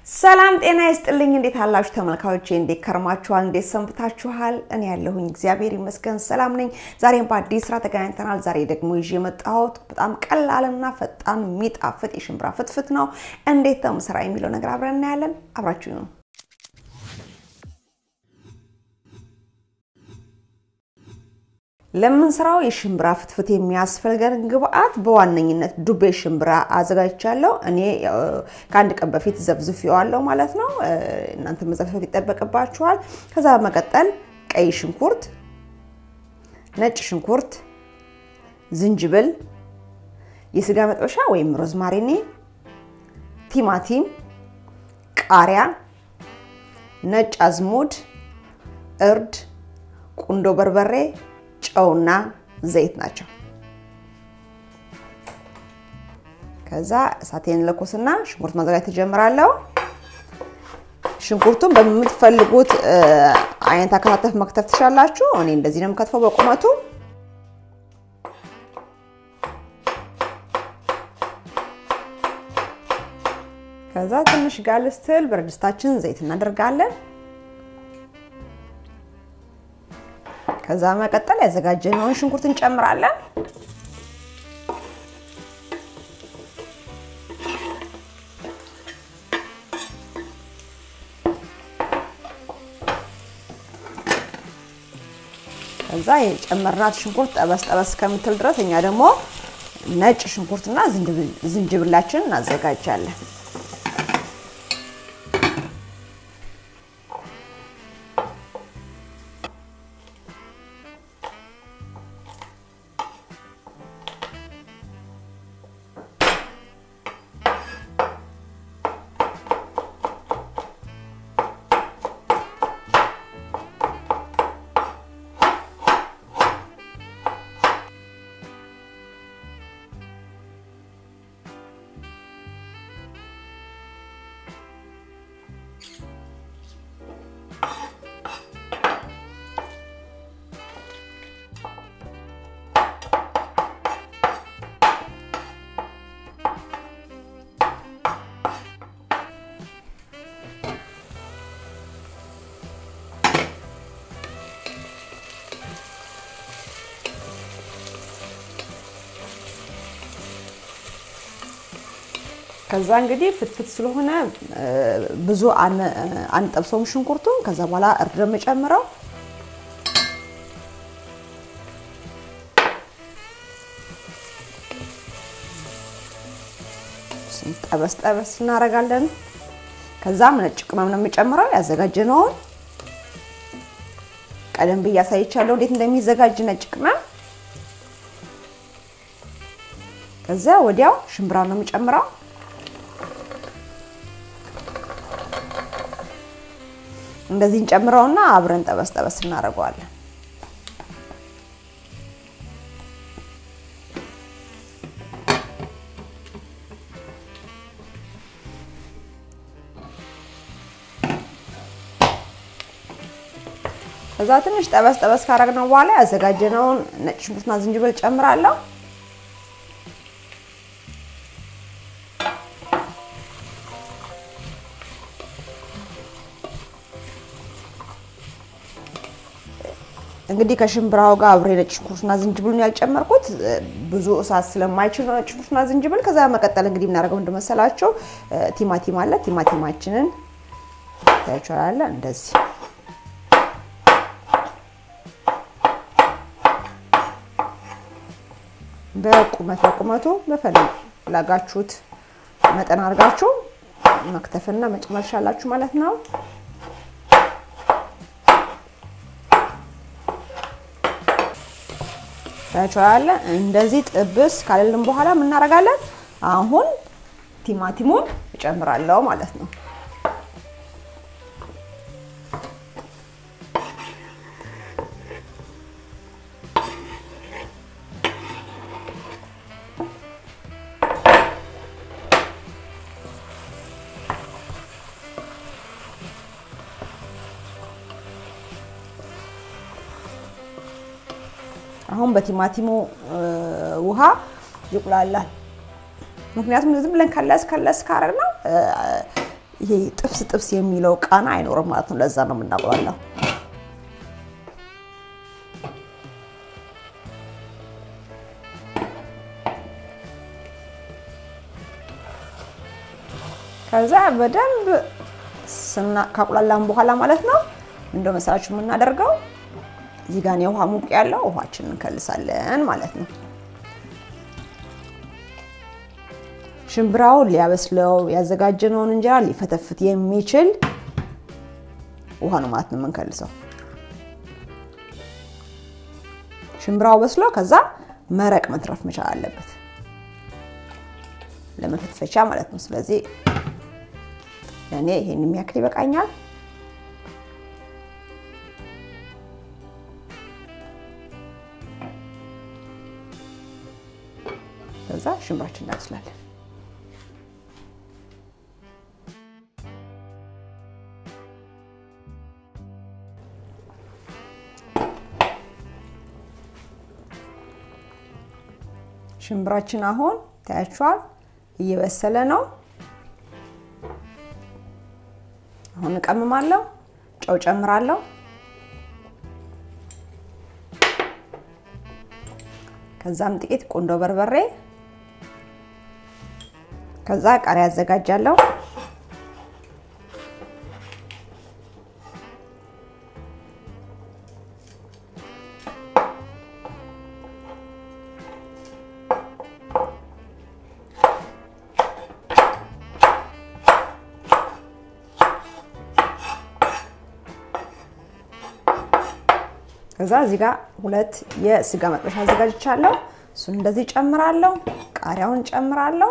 ሰላም ጤና ይስጥልኝ። እንዴት አላችሁ ተመልካዮቼ? እንዴት ከርማችኋል? እንዴት ሰንብታችኋል? እኔ ያለሁኝ እግዚአብሔር ይመስገን ሰላም ነኝ። ዛሬም በአዲስ ስራ ተገናኝተናል። ዛሬ ደግሞ ይዤ የመጣሁት በጣም ቀላልና ፈጣን የሚጣፍጥ የሽምብራ ፍትፍት ነው። እንዴት ነው ስራ የሚለው ነገር አብረን እናያለን። አብራችሁ ነው ለምንሰራው የሽምብራ ፍትፍት የሚያስፈልገን ግብአት በዋነኝነት ዱቤ ሽምብራ አዘጋጅቻለሁ። እኔ ከአንድ ቀን በፊት ዘፍዝፌዋለሁ ማለት ነው። እናንተ መዘፍዘፍ ይጠበቅባችኋል። ከዛ በመቀጠል ቀይ ሽንኩርት፣ ነጭ ሽንኩርት፣ ዝንጅብል፣ የስጋ መጥበሻ ወይም ሮዝማሪኒ፣ ቲማቲም፣ ቃሪያ፣ ነጭ አዝሙድ፣ እርድ፣ ቁንዶ በርበሬ ጨውና ዘይት ናቸው። ከዛ እሳቴን ለኮስና ሽንኩርት ማዘጋጀት ትጀምራለሁ። ሽንኩርቱን በምትፈልጉት አይነት አከታተፍ መክተፍ ትችላላችሁ። እኔ እንደዚህ ነው የምከትፈው በቁመቱ። ከዛ ትንሽ ጋል ስትል ብረት ድስታችን ዘይት እናደርጋለን። ከዛ መቀጠል ያዘጋጀነውን ሽንኩርት እንጨምራለን። ከዛ የጨመርናት ሽንኩርት ጠበስ ጠበስ ከምትል ድረስ እኛ ደግሞ ነጭ ሽንኩርትና ዝንጅብላችንን እናዘጋጃለን። ከዛ እንግዲህ ፍትፍት ስለሆነ ብዙ አንጠብሰውም ሽንኩርቱን። ከዛ በኋላ እርድ የምጨምረው ጠበስ ጠበስ እናደርጋለን። ከዛም ነጭ ቅመም ነው የምጨምረው ያዘጋጀነውን ቀደም ብዬ አሳይቻለሁ እንዴት እንደሚዘጋጅ ነጭ ቅመም። ከዚያ ወዲያው ሽምብራ ነው የምጨምረው እንደዚህ እንጨምረውና አብረን ጠበስ ጠበስ እናደርገዋለን። ከዛ ትንሽ ጠበስ ጠበስ ካደረግነው በኋላ ያዘጋጀነውን ነጭ ሽንኩርትና ዝንጅብል ጨምራለሁ። እንግዲህ ከሽምብራው ጋር አብሬ ነጭ ሽንኩርትና ዝንጅብሉን ያልጨመርኩት ብዙ እሳት ስለማይችል ነው። ነጭ ሽንኩርትና ዝንጅብል። ከዛ መቀጠል እንግዲህ የምናደርገው እንደመሰላቸው ቲማቲም አለ። ቲማቲማችንን ታያችኋል። እንደዚህ በቁመት በቁመቱ በፈለጋችሁት መጠን አድርጋችሁ መክተፍና መጨመር ቻላችሁ ማለት ነው። ታያችኋል። እንደዚህ ጥብስ ካለልን በኋላ ምን እናደርጋለን? አሁን ቲማቲሙን እጨምራለሁ ማለት ነው። አሁን በቲማቲሙ ውሃ ይቁላላል። ምክንያቱም ዝም ብለን ከለስ ከለስ ካረግ ነው ይሄ ጥብስ ጥብስ የሚለው ቃና አይኖርም ማለት ነው። ለዛ ነው የምናቁላለው። ከዛ በደንብ ስና ካቁላላን በኋላ ማለት ነው እንደ መሰላችሁ የምናደርገው እዚህ ጋር የውሃ ሙቅ ያለው ውሃችንን እንከልሳለን ማለት ነው። ሽምብራውን ሊያበስለው ያዘጋጀነውን እንጀራ ሊፈተፍት የሚችል ውሃ ነው ማለት ነው የምንከልሰው። ሽምብራው በስሎ ከዛ መረቅ መትረፍ መቻል አለበት ለመፈትፈቻ ማለት ነው። ስለዚህ እኔ ይሄን የሚያክል ይበቃኛል። ከዛ ሽምብራችን እናበስላለን። ሽምብራችን አሁን ታያችኋል እየበሰለ ነው። አሁን እቀምማለሁ፣ ጨው ጨምራለሁ። ከዛም ጥቂት ቁንዶ በርበሬ፣ ከዛ ቃሪያ አዘጋጃለሁ። ከዛ እዚህ ጋር ሁለት የስጋ መጥበሻ አዘጋጅቻለሁ። እሱን እንደዚህ ጨምራለሁ። ቃሪያውን ጨምራለሁ።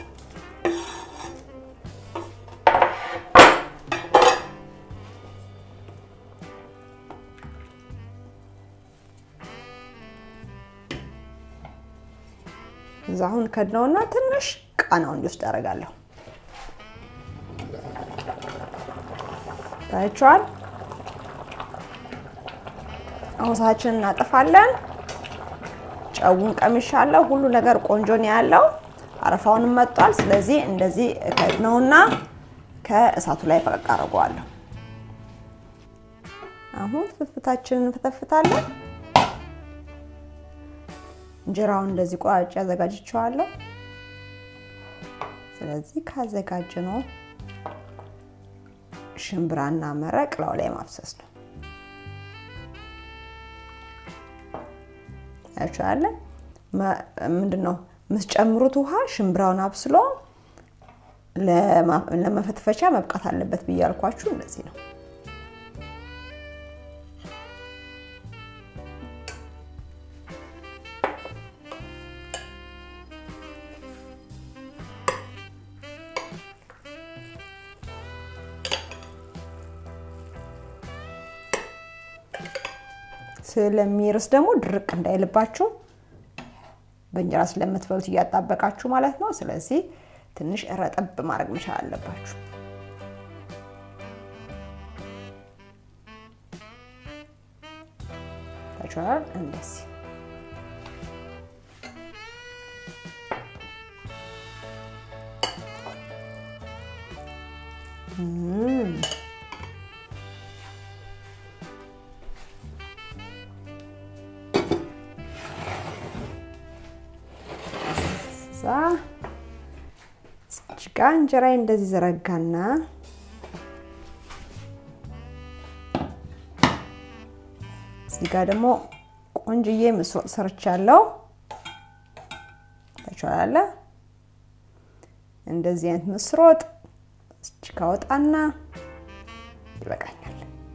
እዛ አሁን ከድነውና ትንሽ ቃናውን እንዲወስድ አደርጋለሁ። ታያችኋል። አሁን እሳታችንን እናጠፋለን። ጨውን ቀምሻለሁ። ሁሉ ነገር ቆንጆ ነው ያለው። አረፋውንም መጥቷል። ስለዚህ እንደዚህ ከድነውና ከእሳቱ ላይ ፈቀቅ አድርገዋለሁ። አሁን ፍትፍታችንን እንፈተፍታለን። እንጀራውን እንደዚህ ቆራጭ አዘጋጅቼዋለሁ። ስለዚህ ካዘጋጀነው ሽምብራና መረቅ ላው ላይ ማፍሰስ ነው። ያቻለ ምንድን ነው የምትጨምሩት ውሃ ሽምብራውን አብስሎ ለመፈትፈቻ መብቃት አለበት ብዬ ያልኳችሁ እንደዚህ ነው። ስለሚርስ ደግሞ ድርቅ እንዳይልባችሁ በእንጀራ ስለምትበሉት እያጣበቃችሁ ማለት ነው። ስለዚህ ትንሽ ረጠብ ማድረግ መቻል አለባችሁ። ታችኋል እንደዚህ እዛ እጅጋ እንጀራዬ እንደዚህ ዘረጋና እዚህ ጋር ደግሞ ቆንጅዬ ምስር ሰርቻለሁ። ታችኋል እንደዚህ አይነት ምስር ወጥ እጅጋ ወጣና ይበቃኛል።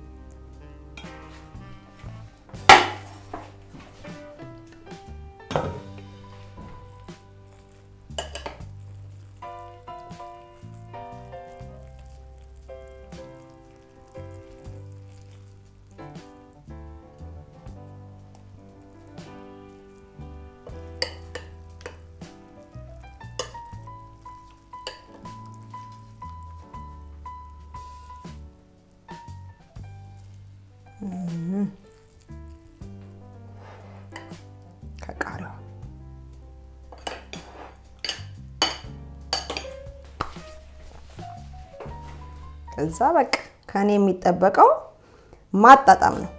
ከቃሪያው ከዛ በቃ ከኔ የሚጠበቀው ማጣጣም ነው።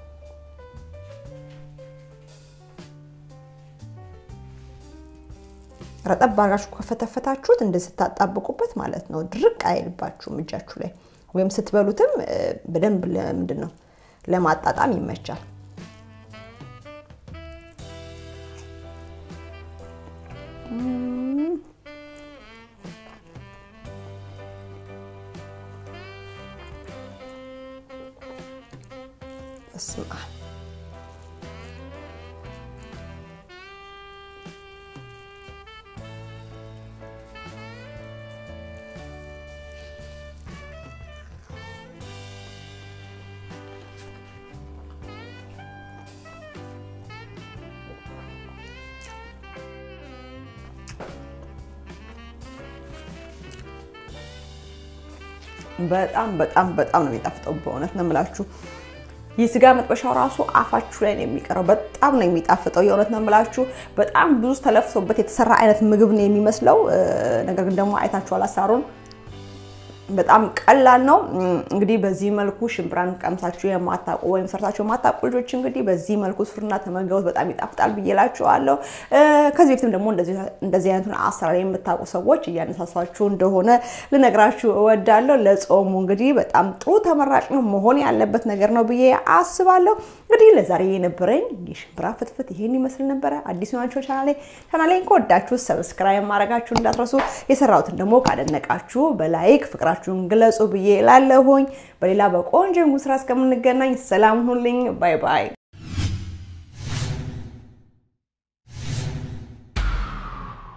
ረጠብ አድርጋችሁ ከፈተፈታችሁት እንደዚህ ስታጣብቁበት ማለት ነው ድርቅ አይልባችሁም እጃችሁ ላይ ወይም ስትበሉትም በደንብ ምንድን ነው ለማጣጣም ይመቻል። በስመ አብ በጣም በጣም በጣም ነው የሚጣፍጠው። በእውነት ነው የምላችሁ። የስጋ መጥበሻው ራሱ አፋችሁ ላይ ነው የሚቀረው። በጣም ነው የሚጣፍጠው። የእውነት ነው የምላችሁ። በጣም ብዙ ተለፍቶበት የተሰራ አይነት ምግብ ነው የሚመስለው። ነገር ግን ደግሞ አይታችኋል አሳሩን በጣም ቀላል ነው። እንግዲህ በዚህ መልኩ ሽምብራን ቀምሳችሁ የማታውቁ ወይም ሰርታችሁ የማታውቁ ልጆች እንግዲህ በዚህ መልኩ ስሩና ተመገቡት። በጣም ይጣፍጣል ብዬ እላችኋለሁ። ከዚህ በፊትም ደግሞ እንደዚህ አይነቱን አሰራር የምታውቁ ሰዎች እያነሳሳችሁ እንደሆነ ልነግራችሁ እወዳለሁ። ለጾሙ እንግዲህ በጣም ጥሩ ተመራጭ ነው መሆን ያለበት ነገር ነው ብዬ አስባለሁ። እንግዲህ ለዛሬ የነበረኝ የሽምብራ ፍትፍት ይሄን ይመስል ነበረ። አዲስ ናቸው ቻናሌ ቻናሌን ከወዳችሁ ሰብስክራይብ ማድረጋችሁ እንዳትረሱ። የሰራሁትን ደግሞ ካደነቃችሁ በላይክ ፍቅራ ፍቅራችሁን ግለጹ ብዬ ላለሁኝ። በሌላ በቆንጆ ስራ እስከምንገናኝ ሰላም ሁኑልኝ። ባይ ባይ።